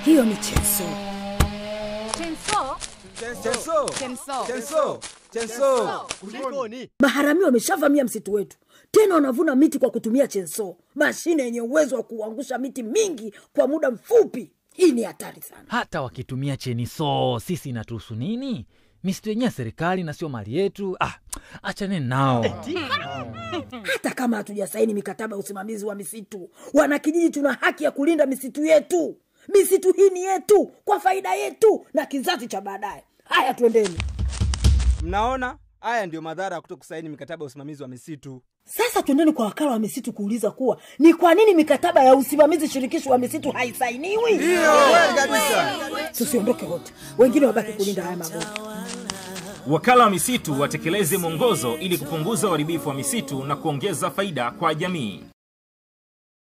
hiyo ni chenso. Chenso? Chenso. Chenso. Chenso. Chenso. Kulikoni? Maharamia wameshavamia msitu wetu, tena wanavuna miti kwa kutumia chenso, mashine yenye uwezo wa kuangusha miti mingi kwa muda mfupi. Hii ni hatari sana. hata wakitumia cheniso sisi inatuhusu nini misitu yenyewe ya serikali na sio mali yetu ah, achaneni nao Hata kama hatujasaini mikataba ya usimamizi wa misitu, wanakijiji tuna haki ya kulinda misitu yetu. Misitu hii ni yetu kwa faida yetu na kizazi cha baadaye. Haya, twendeni Mnaona, haya ndio madhara ya kuto kusaini mikataba ya usimamizi wa misitu. sasa. Twendeni kwa wakala wa misitu kuuliza kuwa ni kwa nini mikataba ya usimamizi shirikishi wa misitu haisainiwi. Kweli kabisa. Tusiondoke wote, wengine wabaki kulinda haya magonjwa. Wakala wa misitu watekeleze mwongozo ili kupunguza uharibifu wa misitu na kuongeza faida kwa jamii.